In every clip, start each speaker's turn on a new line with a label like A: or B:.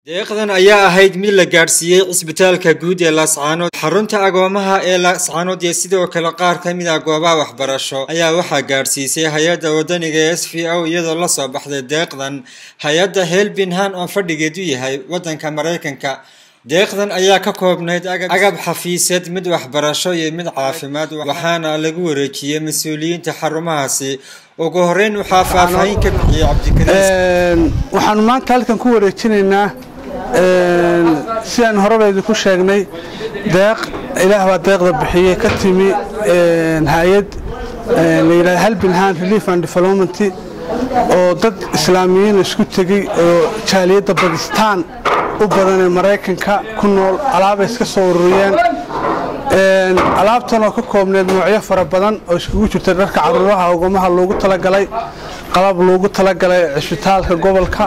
A: deeqdan ayaa ahayd mid la gaadhsiiyey cisbitaalka guud ee laascaanood xarunta agoomaha ee laascaanood iyo sidoo kale qaar ka mid ah goobaha waxbarasho ayaa waxaa gaadhsiisay hay-adda wadaniga ee s v o iyadoo lasoo baxday deeqdan hay-adda helbinhan oo fadhigeedu yahay waddanka maraykanka deeqdan ayaa ka koobnayd agab xafiiseed mid waxbarasho iyo mid caafimaad waxaana lagu wareejiyey mas-uuliyiinta xarumahaasi ugu horeyn waxaa faahfaahin ka bixiyey cabdikariim
B: waxaanu maanta halkan ku wareejinaynaa sidaan horeba idinku sheegnay deeq ilaah baa deeqda bixiyey ka timi hay-ad la yidhahda halbinhan relief and development oo dad islaamiyiin isku tegey oo jaaliyadda bakistaan u badan ee maraykanka ku nool alaabay iska soo ururiyeen alaabtan oo ka koobneed noocyo fara badan oo iskugu jirta dharka caruuraha ogomaha loogu talagalay qalab loogu talagalay cisbitaalka gobolka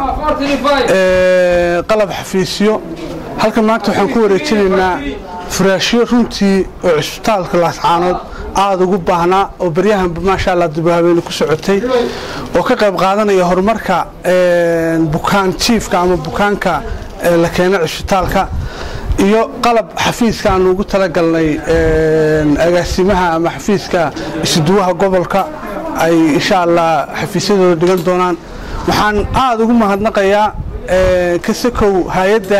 B: qalab xafiisyo halkan maanta waxaan ku wareejinaynaa furaashyo runtii oo cisbitaalka laascaanood aada ugu baahnaa oo baryahanba maasha allah dubahabeeni ku socotay oo ka qayb qaadanaya horumarka bukaan jiifka ama bukaanka la keena cisbitaalka iyo qalab xafiiska aan ugu talagalnay agaasimaha ama xafiiska isuduwaha gobolka ay insha allah xafiisyadooda dhigan doonaan waxaan aada ugu mahadnaqayaa kasakow hay-adda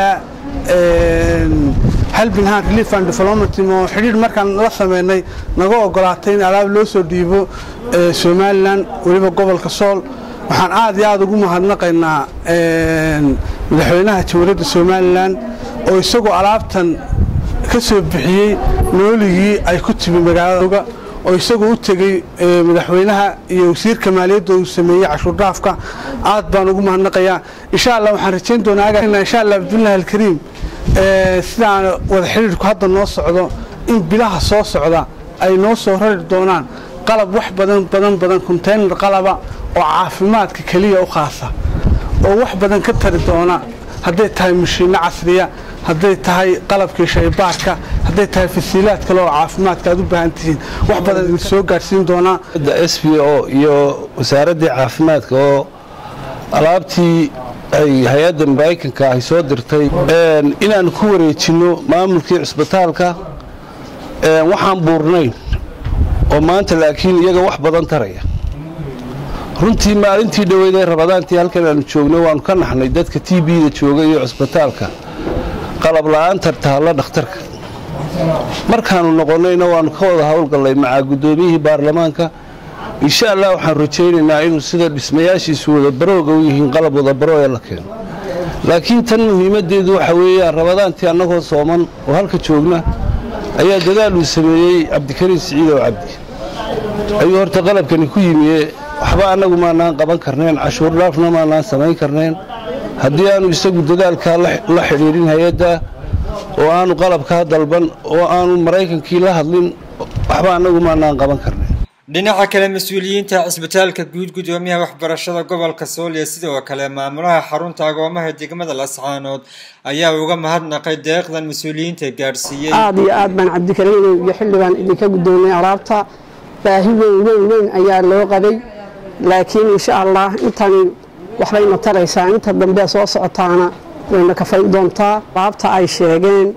B: halbinhan relief and development oo xidhiir markaan la sameynay naga ogolaatay in alaab loo soo dhiibo somalilan weliba gobolka sool waxaan aad iyo aada ugu mahadnaqaynaa madaxweynaha jamhuuriyadda somalilan oo isagoo alaabtan ka soo bixiyey nooligii ay ku timi magaalada oo isagoo u tegey madaxweynaha iyo wasiirka maaliyadda uu sameeyey cashuurdhaafka aad baan ugu mahadnaqayaa insha allah waxaan rajayn doonaa insha allah cabdullahi alkariim sidaan wada xidhiirku hadda noo socdo in bilaha soo socda ay noo soo rari doonaan qalab wax badan badan badan konteynar qalaba oo caafimaadka keliya u khaasa oo wax badan ka tari doona hadday tahay mashiinno casriya hadday tahay qalabkii shaybaarka hadday tahay fasiilaad kale oo caafimaadka aad u baahan tihiin wax badan idin soo gaadhsiin doonaa
C: s b o iyo wasaaraddii caafimaadka oo alaabtii ay hay-adda maraykanka ay soo dirtay inaan ku wareejinno maamulkii cisbitaalka waxaan buurnayn oo maanta laakiin iyaga wax badan taraya runtii maalintii dhoweydee rabadaantii halkan aanu joogno waannu ka naxnay dadka t b-da jooga iyo cisbitaalka qalab la'aan tartaalla dhakhtarka markaannu noqonnayna waannu ka wada howlgallay macaa guddoomiyihii baarlamaanka insha allah waxaan rajaynaynaa inuu sida dhismayaashiisu wadabarooga u yihiin qalab wadabaroo ee la keeno laakiin tan muhiimaddeedu waxa weeyaan rabadaantii annagoo sooman oo halka joogna ayaa dadaal uu sameeyey cabdikariim siciidow cabdi ayuu horta qalabkani ku yimiye waxba annagu maanaan qaban karnayn cashuur dhaafna maanaan samayn karnayn haddii aanu isagu dadaalkaa la xidhiidhin hay-adda oo aanu qalabkaa dalban oo aanu maraykankii la hadlin waxba annagu maanaan qaban karnayn
A: dhinaca kale mas-uuliyiinta cisbitaalka guud gudoomiyaha waxbarashada gobolka sool iyo sidoo kale maamulaha xarunta agoomaha degmada lascaanood ayaa uga mahadnaqay deeqdan mas-uuliyiinta gaadhsiiyey
D: aada iyo aad baan cabdikariim iyo xildhibaan idinka guddoomay alaabta baahi weyn weyn weyn ayaa loo qabay laakiin insha allah intani waxbayna taraysaa inta dambe soo socotaana wayna kafayn doontaa alaabta ay sheegeen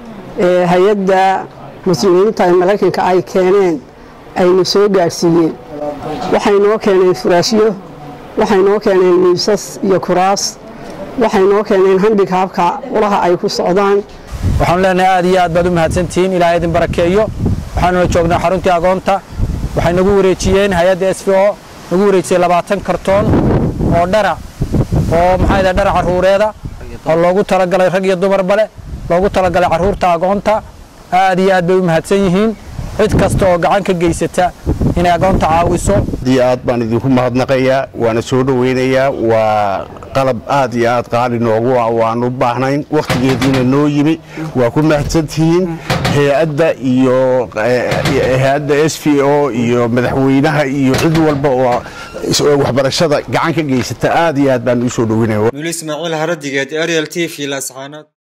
D: hay-adda mas-uuliyiinta ee maraykanka ay keeneen aynu soo gaadhsiiyeen waxay noo keeneen furaashyo waxay noo keeneen miisas iyo kuraas waxay noo keeneen handikaabka ulaha ay ku socdaan
E: waxaanu leenahay aad iyo aad baad u mahadsantihiin ilaahay idin barakeeyo waxaanuna joognaa xaruntii agoonta waxay nagu wareejiyeen hay-adda s v o nagu wareejisay labaatan kartoon oo dhara oo maxaa dhara carruureeda oo loogu talagalay rag iyo dumarba leh loogu talagalay carruurta agoonta aad iyo aad bay u mahadsan yihiin cid kasta oo gacan ka geysata inay agoonta caawiso
F: aad aad baan idinku mahadnaqayaa waana soo dhoweynayaa waa qalab aad iyo aad qaali noogu ah waanu baahnayn wakhtigeediina noo yimi waa ku mahadsantihiin hay-adda iyo hay-adda s v o iyo madaxweynaha iyo cid walba oo waxbarashada gacan ka geysata aad iyo aad baan u soo dhoweynaya
A: muli ismaaciil haradigeed ariel t v lascaanood